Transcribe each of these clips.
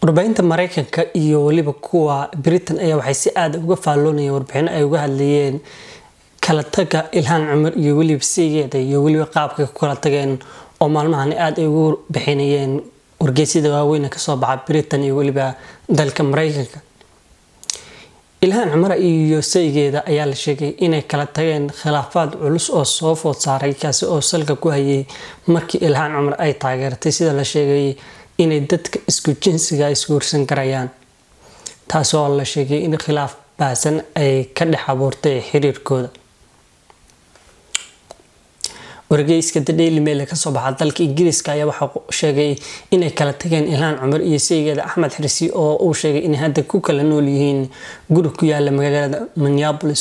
warbaahinta mareykanka iyo weliba kuwa britain ayaa waxay si aada uga faalloonayeen warbixino ay uga hadlayeen kala taga ilhaan cumar iyo weliba siigeeda iyo weliba qaabkay ku kala tageen oo maalmahani aada ay ugu bixinayeen wargeysyada waaweyn kasoo baxa britain iyo weliba dalka mareykanka ilhaan cumar iyo saygeeda ayaa la sheegay inay kala tageen khilaafaad culus oo soo food saaray kaasi oo salka ku hayay markii ilhaan cumar ay taageertay sida la sheegay inay dadka isku jinsiga isguursan karayaan taasoo la sheegay in khilaaf baasan ay ka dhex abuurtay xiriirkooda wargeyska the daily mail ee kasoo baxa dalka ingiriiska ayaa waxaa sheegay inay kala tageen ilhaan cumar iyo saygeeda axmed xirsi oo uu sheegay inay hadda ku kala nool yihiin guri ku yaala magaalada minneapolis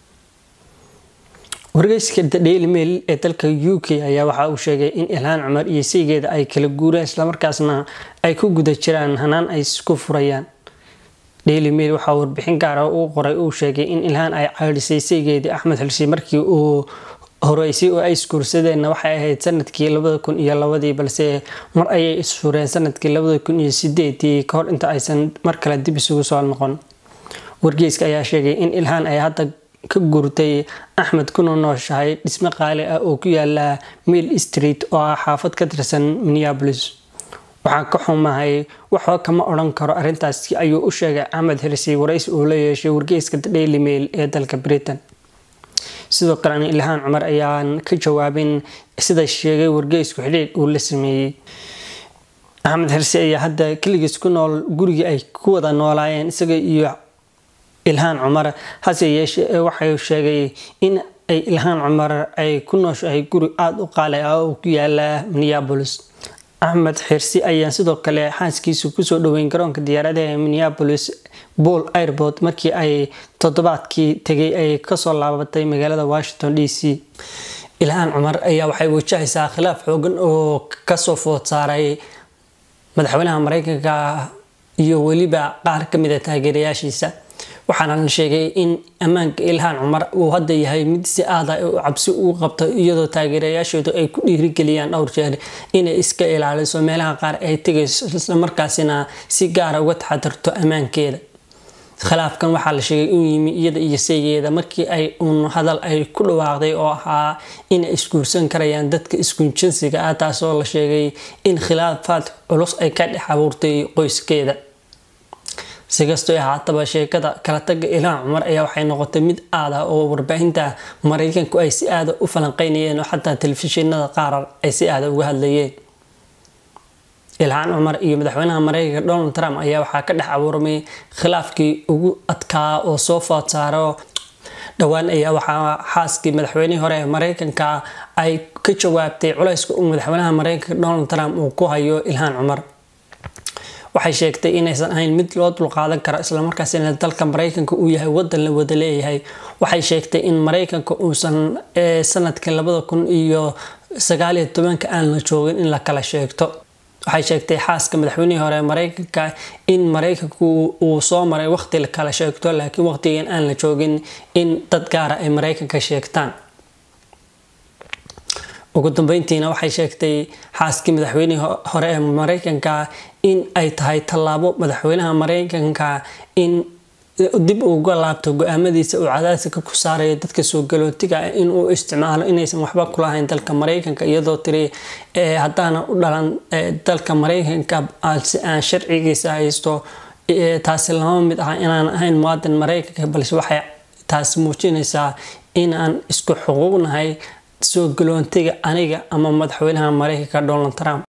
wargeyska the daily mail ee dalka u k ayaa waxa uu sheegay in ilhaan cumar iyo saygeeda ay kala guureen islamarkaasna ay ku guda jiraan hanaan ay isku furayaan daily mail waxaa warbixin gaara uu qoray uu sheegay in ilhaan ay caadhisay saygeedii axmed xirsi markii uu horeysay oo ay isguursadeenna waxay ahayd sanadkii labada kun iyo labadii balse mar ayay isfureen sanadkii labada kun iyo sideedii kahor inta aysan mar kale dib isugu soo noqon wargeyska ayaa sheegay in ilhaan ay hadda ka guurtay axmed kuna nooshahay dhismo qaali ah oo ku yaala mill street oo ah xaafad ka tirsan minneapolis waxaan ka xumahay waxba kama odhan karo arrintaasi ayuu u sheegay axmed xirsi waraysi uu la yeeshay wargeyska the daily mail ee dalka britain sidoo kalena ilhaan cumar ayaan ka jawaabin sida sheegay wargeysku xidhiidh uu la sameeyey axmed xirsi ayaa hadda keligiis ku nool gurigii ay ku wada noolaayeen isaga iyo ilhaan cumar hase yeeshee waxay sheegay in ay ilhaan cumar ay ku nooshahay guri aada u qaali ah oo ku yaala minneapolis axmed xirsi ayaa sidoo kale xaaskiisu kusoo dhaweyn garoonka diyaaradaha ee minneapolis bool airport markii ay toddobaadkii tegay ay kasoo laabatay magaalada washington d c ilhaan cumar ayaa waxay wajahaysaa khilaaf xoogan oo kasoo food saaray madaxweynaha mareykanka iyo weliba qaar kamid a taageerayaashiisa waxaana la sheegay in ammaanka ilhaan cumar uu hadda yahay mid si aada u cabsi ugu qabto iyadoo taageerayaasheedu ay ku dhiirigeliyaan dhowr jeer inay iska ilaaliso meelaha qaar ay tegayso islamarkaasina si gaara uga taxadirto ammaankeeda khilaafkan waxaa la sheegay inuu yimi iyada iyo saygeeda markii ay uun hadal ay ku dhawaaqday oo ahaa inay isguursan karayaan dadka iskunjinsiga ah taasoo la sheegay in khilaafaad culus ay ka dhex abuurtay qoyskeeda sikastoo ahaataba sheekada kala taga ilhaan cumar ayaa waxay noqotay mid aada oo warbaahinta mareykanku ay si aada u falanqeynayeen oo xataa telefishinada qaar ay si aada uga hadlayeen ilhaan cumar iyo madaxweynaha mareykanka donald trump ayaa waxaa ka dhex abuurmay khilaafkii ugu adkaa oo soo food saaro dhowaan ayaa waxaa xaaskii madaxweynihii hore ee mareykanka ay ka jawaabtay culayska uu madaxweynaha mareykanka donald trump uu ku hayo ilhaan cumar waxay sheegtay inaysan ahayn mid loo dulqaadan karo islamarkaasina dalka mareykanka uu yahay wadan la wada leeyahay waxay sheegtay in mareykanka uusan sanadkii labada kun iyo sagaaliyo tobanka aan la joogin in la kala sheegto waxay sheegtay xaaska madaxweynihii hore mareykanka in mareykanku uu soo maray waqti la kala sheegto laakiin waqtigan aan la joogin in dad gaara ay mareykanka sheegtaan ugu dambeyntiina waxay sheegtay xaaskii madaxweynihii hore ee mareykanka in ay tahay tallaabo madaxweynaha mareykanka in dib uga laabto go-aamadiisa uu cadaadika ku saarayo dadka soo galootiga in uu isticmaalo inaysan waxba kulahayn dalka mareykanka iyadoo tiri haddaana u dhalan dalka mareykanka si aan sharcigiisa haysto taasi lama mid ah inaan ahayn muwaadin mareykanka balse waxay taasi muujinaysaa inaan isku xuquuqnahay soo galoontiga aniga ama madaxweynaha mareykanka donald trump